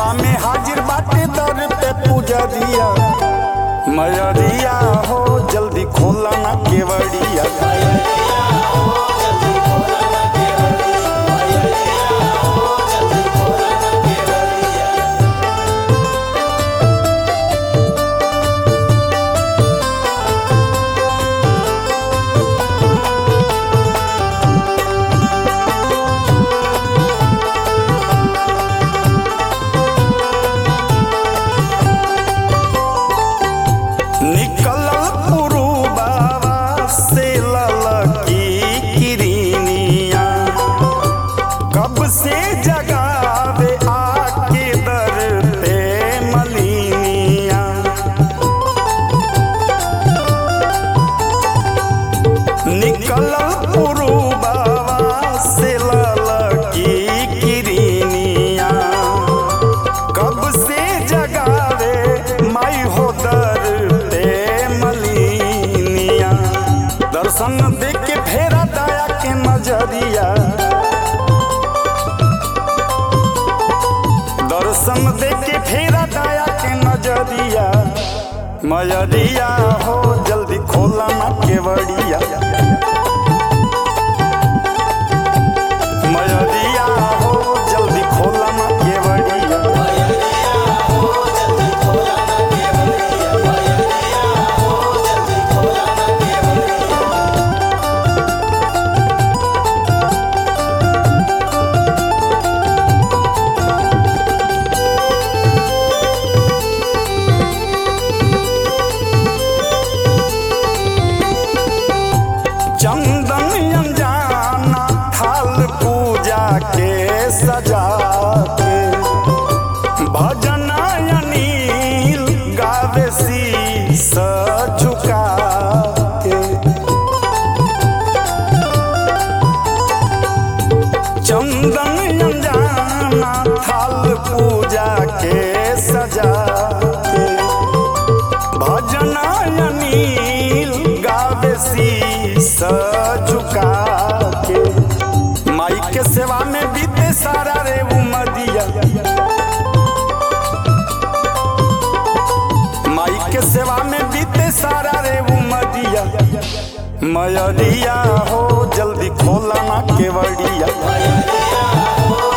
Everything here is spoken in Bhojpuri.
सेवा में हाजिर बाटे दर पे पुजरिया मयरिया हो जल्दी खोला ना केवड़िया निकल पुरुबावा से ललकी किरनिया कब से जगावे आके दर पे मलिनिया निकल पुरुबावा से ललकी किरनिया कब से जगावे माई हो दर पे मलिनिया दर्शन देख के फेरा दया के नजरिया दर्शन देख के फेरा दया के नजरिया मयरिया हो जल्दी खोला ना केवड़िया मयरिया हो जल्दी खोला ना केवड़िया चंदन अनजाना थाल पूजा के सजा के भजन अनिल गावे शीस झुका के चंदन अनजाना थाल पूजा के सजा के भजन अनिल गावे शीस झुका के माई के सेवा में बीते सारा रे उमदिया माई के सेवा में बीते सारा रे उमदिया मयरिया हो जल्दी खोला ना केवड़िया